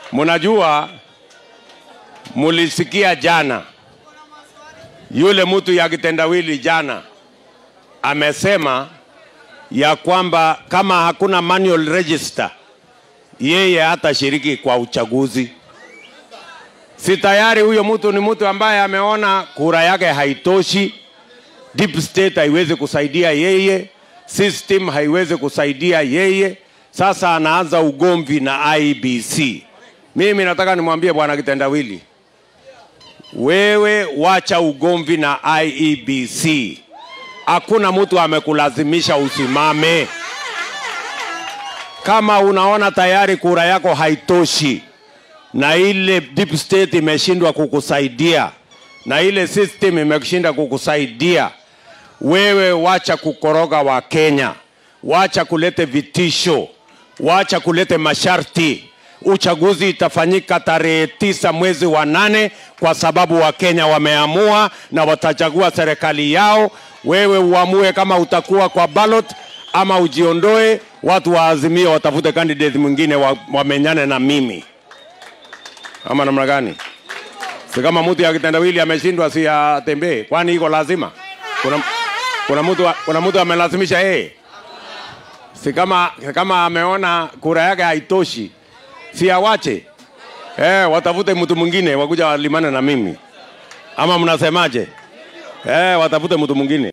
Mnajua, mulisikia jana yule mtu ya kitendawili jana amesema ya kwamba kama hakuna manual register yeye hatashiriki kwa uchaguzi. Si tayari huyo mtu ni mtu ambaye ameona kura yake haitoshi, deep state haiwezi kusaidia yeye, system haiwezi kusaidia yeye. Sasa anaanza ugomvi na IBC. Mimi nataka nimwambie bwana Kitendawili, wewe wacha ugomvi na IEBC. Hakuna mtu amekulazimisha usimame. Kama unaona tayari kura yako haitoshi na ile deep state imeshindwa kukusaidia na ile system imeshinda kukusaidia, wewe wacha kukoroga wa Kenya, wacha kulete vitisho, wacha kulete masharti. Uchaguzi itafanyika tarehe tisa mwezi wa nane kwa sababu Wakenya wameamua na watachagua serikali yao. Wewe uamue kama utakuwa kwa ballot ama ujiondoe, watu wa Azimio watafute candidate mwingine wa- wamenyane na mimi, ama namna gani? Si kama mtu ya kitendawili ameshindwa, si atembee? Kwani iko lazima? Kuna, kuna mtu kuna mtu amelazimisha yeye? Si kama kama ameona kura yake haitoshi, si awache eh, watafute mtu mwingine wakuja walimane na mimi, ama mnasemaje? Eh, watafute mtu mwingine.